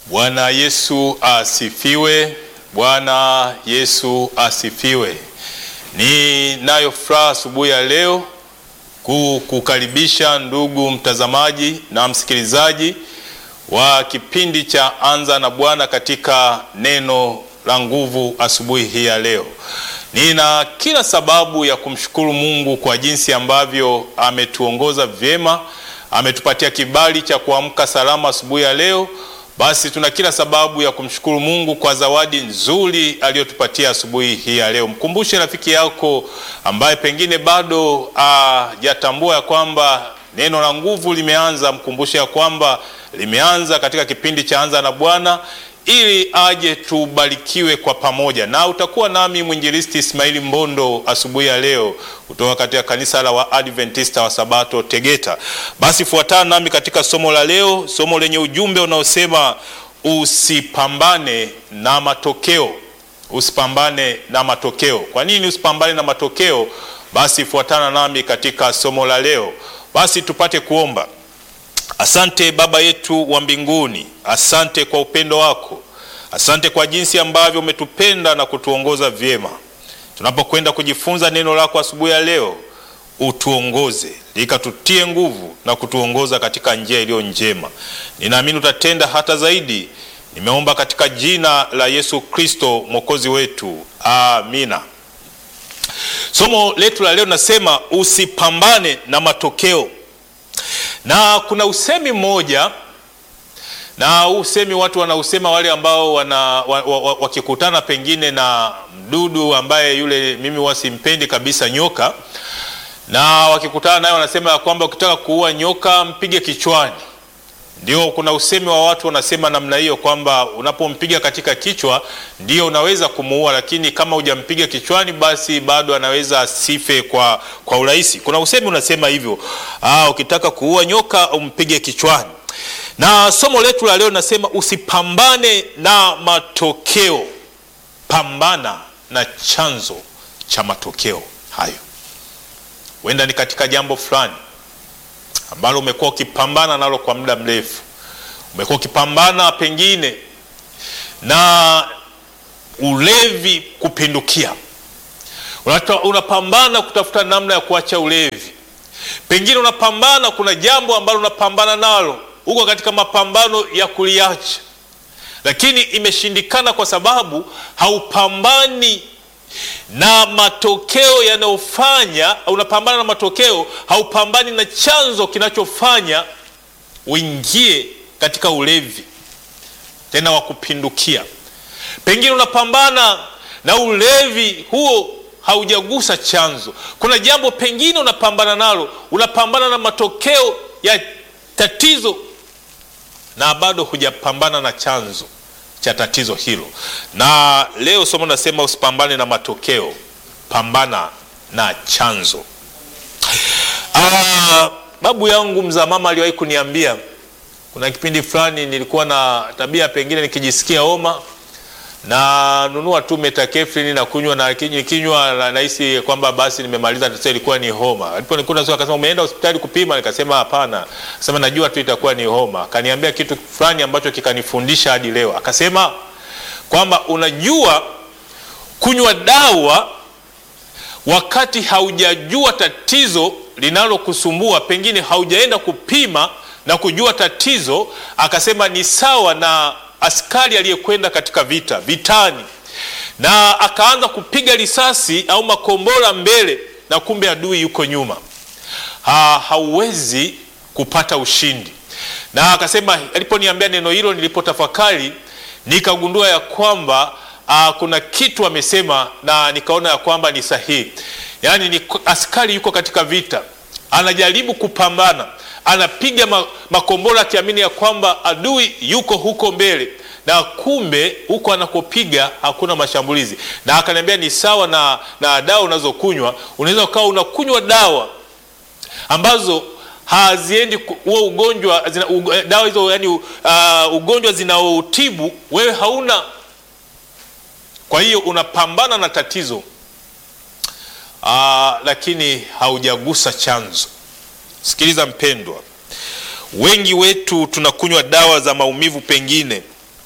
Bwana Yesu asifiwe. Bwana Yesu asifiwe. Ninayo furaha asubuhi ya leo kukukaribisha ndugu mtazamaji na msikilizaji wa kipindi cha Anza na Bwana katika neno la nguvu asubuhi hii ya leo. Nina kila sababu ya kumshukuru Mungu kwa jinsi ambavyo ametuongoza vyema, ametupatia kibali cha kuamka salama asubuhi ya leo. Basi tuna kila sababu ya kumshukuru Mungu kwa zawadi nzuri aliyotupatia asubuhi hii ya leo. Mkumbushe rafiki yako ambaye pengine bado hajatambua ya kwamba neno la nguvu limeanza, mkumbushe ya kwamba limeanza katika kipindi cha Anza na Bwana ili aje tubarikiwe kwa pamoja, na utakuwa nami mwinjilisti Ismaili Mbondo asubuhi ya leo kutoka katika kanisa la Waadventista wa Sabato Tegeta. Basi fuatana nami katika somo la leo, somo lenye ujumbe unaosema usipambane na matokeo. Usipambane na matokeo. Kwa nini usipambane na matokeo? Basi fuatana nami katika somo la leo. Basi tupate kuomba. Asante Baba yetu wa mbinguni, asante kwa upendo wako, asante kwa jinsi ambavyo umetupenda na kutuongoza vyema. Tunapokwenda kujifunza neno lako asubuhi ya leo, utuongoze likatutie nguvu na kutuongoza katika njia iliyo njema. Ninaamini utatenda hata zaidi. Nimeomba katika jina la Yesu Kristo mwokozi wetu, amina. Somo letu la leo nasema usipambane na matokeo na kuna usemi mmoja na huu usemi watu wanausema wale ambao wana wakikutana wa, wa, pengine na mdudu ambaye yule mimi wasimpendi kabisa nyoka, na wakikutana naye wanasema ya kwamba ukitaka kuua nyoka mpige kichwani. Ndio, kuna usemi wa watu wanasema namna hiyo kwamba unapompiga katika kichwa ndio unaweza kumuua, lakini kama hujampiga kichwani, basi bado anaweza asife kwa, kwa urahisi. Kuna usemi unasema hivyo, aa, ukitaka kuua nyoka umpige kichwani. Na somo letu la leo nasema usipambane na matokeo, pambana na chanzo cha matokeo hayo. Huenda ni katika jambo fulani ambalo umekuwa ukipambana nalo kwa muda mrefu. Umekuwa ukipambana pengine na ulevi kupindukia, unapambana kutafuta namna ya kuacha ulevi. Pengine unapambana, kuna jambo ambalo unapambana nalo, uko katika mapambano ya kuliacha, lakini imeshindikana kwa sababu haupambani na matokeo yanayofanya. Unapambana na matokeo, haupambani na chanzo kinachofanya uingie katika ulevi tena wa kupindukia. Pengine unapambana na ulevi huo, haujagusa chanzo. Kuna jambo pengine unapambana nalo, unapambana na matokeo ya tatizo na bado hujapambana na chanzo cha tatizo hilo. Na leo somo nasema usipambane na matokeo, pambana na chanzo. Aa, babu yangu mzaa mama aliwahi kuniambia, kuna kipindi fulani nilikuwa na tabia, pengine nikijisikia homa na nunua tu metakefrini na kunywa, na kinywa nahisi kwamba basi nimemaliza tatizo, ilikuwa ni homa. Aliponikuta akasema, umeenda hospitali kupima? Nikasema hapana. Akasema najua tu itakuwa ni homa. Akaniambia kitu fulani ambacho kikanifundisha hadi leo. Akasema kwamba unajua, kunywa dawa wakati haujajua tatizo linalokusumbua, pengine haujaenda kupima na kujua tatizo. Akasema ni sawa na askari aliyekwenda katika vita vitani, na akaanza kupiga risasi au makombora mbele, na kumbe adui yuko nyuma. Ha, hauwezi kupata ushindi. Na akasema aliponiambia neno hilo, nilipotafakari nikagundua ya kwamba a, kuna kitu amesema na nikaona ya kwamba ni sahihi. Yaani ni askari yuko katika vita, anajaribu kupambana anapiga makombora akiamini ya kwamba adui yuko huko mbele, na kumbe huko anakopiga hakuna mashambulizi. Na akaniambia ni sawa na, na dawa unazokunywa. Unaweza ukawa unakunywa dawa ambazo haziendi huo ugonjwa zina, u, dawa hizo yani, uh, ugonjwa zinaotibu wewe hauna. Kwa hiyo unapambana na tatizo uh, lakini haujagusa chanzo. Sikiliza mpendwa, wengi wetu tunakunywa dawa za maumivu pengine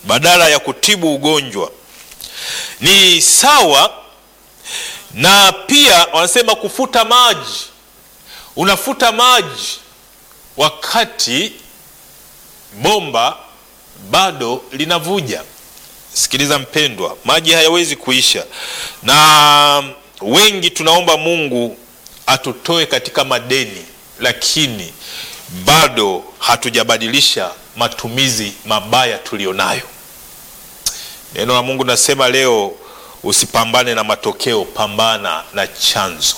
badala ya kutibu ugonjwa. Ni sawa na pia wanasema kufuta maji. Unafuta maji wakati bomba bado linavuja. Sikiliza mpendwa, maji hayawezi kuisha, na wengi tunaomba Mungu atutoe katika madeni, lakini bado hatujabadilisha matumizi mabaya tulionayo. Neno la Mungu nasema leo, usipambane na matokeo, pambana na chanzo.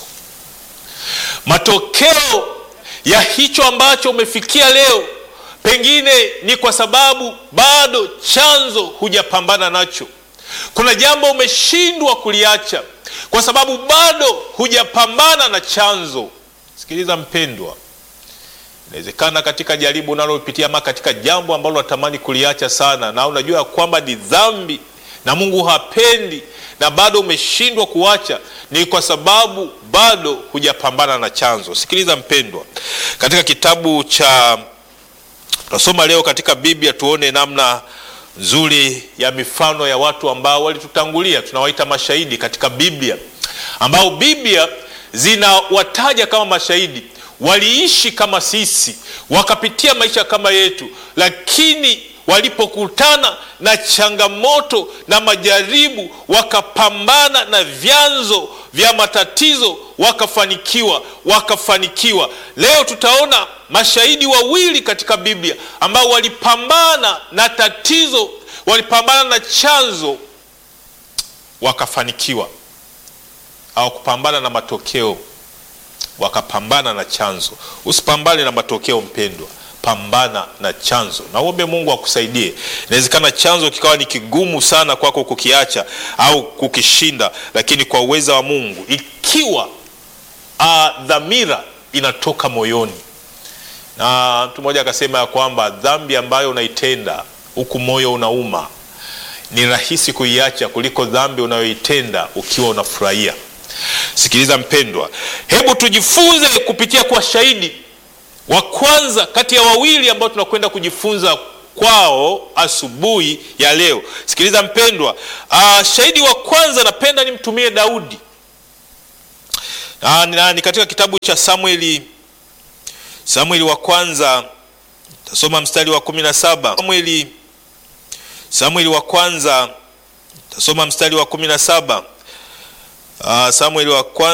Matokeo ya hicho ambacho umefikia leo pengine ni kwa sababu bado chanzo hujapambana nacho. Kuna jambo umeshindwa kuliacha kwa sababu bado hujapambana na chanzo. Sikiliza mpendwa, inawezekana katika jaribu unalopitia ama katika jambo ambalo unatamani kuliacha sana, na unajua kwamba ni dhambi na Mungu hapendi, na bado umeshindwa kuacha, ni kwa sababu bado hujapambana na chanzo. Sikiliza mpendwa, katika kitabu cha tunasoma leo katika Biblia, tuone namna nzuri ya mifano ya watu ambao walitutangulia, tunawaita mashahidi katika Biblia, ambao Biblia zinawataja kama mashahidi. Waliishi kama sisi, wakapitia maisha kama yetu, lakini walipokutana na changamoto na majaribu, wakapambana na vyanzo vya matatizo, wakafanikiwa, wakafanikiwa. Leo tutaona mashahidi wawili katika Biblia ambao walipambana na tatizo, walipambana na chanzo, wakafanikiwa. Au kupambana na matokeo, wakapambana na chanzo. Usipambane na matokeo mpendwa, pambana na chanzo na uombe Mungu akusaidie. Inawezekana chanzo kikawa ni kigumu sana kwako kukiacha au kukishinda, lakini kwa uweza wa Mungu, ikiwa dhamira inatoka moyoni. Na mtu mmoja akasema ya kwamba dhambi ambayo unaitenda huku moyo unauma ni rahisi kuiacha kuliko dhambi unayoitenda ukiwa unafurahia. Sikiliza mpendwa, hebu tujifunze kupitia kwa shahidi wa kwanza kati ya wawili ambao tunakwenda kujifunza kwao asubuhi ya leo. Sikiliza mpendwa, uh, shahidi wa kwanza napenda nimtumie Daudi. Uh, ni katika kitabu cha Samueli, Samueli wa kwanza, tasoma mstari wa kumi na saba. Samueli, Samueli wa kwanza, tasoma mstari wa kumi na saba. Uh, Samueli wa kwanza